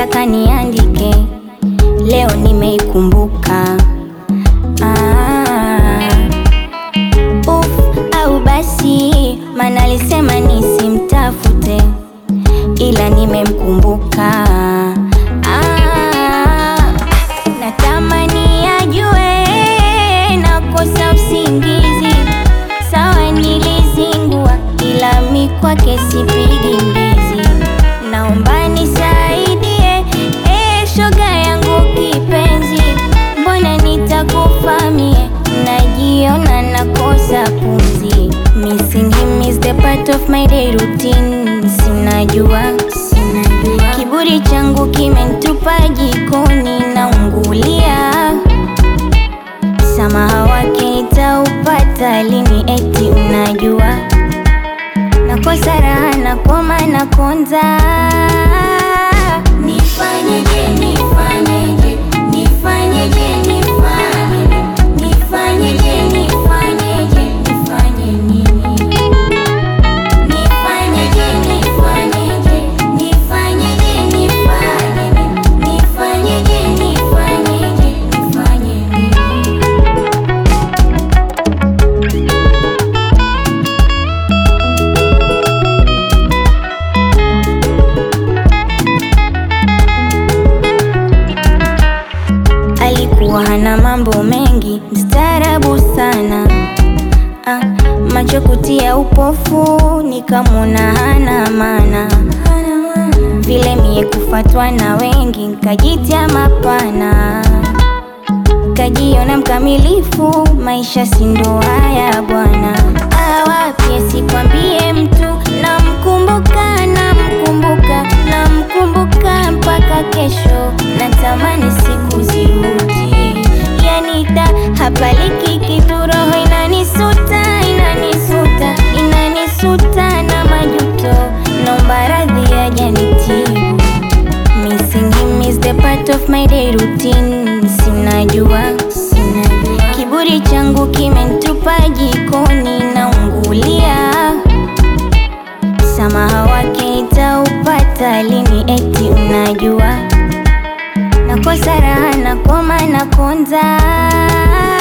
nilitaka niandike, leo nimeikumbuka. Ah, uf, au basi, maana alisema nisimtafute, ila nimemkumbuka. Ah, natamani ajue nakosa usingizi, sawa nilizingua, ila mi kwake sipigi mbizi. Naomba nisaidie, eh, shoga yangu kipenzi, mbona nitakufa mie, najiona nakosa pumzi. Missing him is the part of my day routine, sinajua kiburi changu kimenitupa jikoni, naungulia Msamaha wake nitaupata lini? Eti unajua nakosa raha, nakoma, nakonza. Nifanyeje, nifanyeje, nifanyeje, nifanyeje, nifanyeje, nifanyeje, nifanye nini? Nifanyeje, nifanyeje, nifanyeje, nifanyeje, nifanyeje, nifanyeje, nifanye nini? Alikuwa hana mambo mengi, mstaarabu sana ah, macho kutia upofu, nikamwona hana maana vile mie kufatwa na wengi, nkajitia mapana, kajiona mkamilifu, maisha si ndo haya bwana. Awapi sikwambie mtu, namkumbuka, namkumbuka, namkumbuka mpaka kesho, natamani siku zirudi, yanita hapaliki kitu, roho inanisuta, inanisuta, inanisuta na majuto, naomba radhi ajanitibu Missing him is the part of my day routine. Sinajua, sinajua. Kiburi changu kimenitupa jikoni, naungulia. Msamaha wake nitaupata lini? Eti unajua nakosa raha, nakoma, nakonza.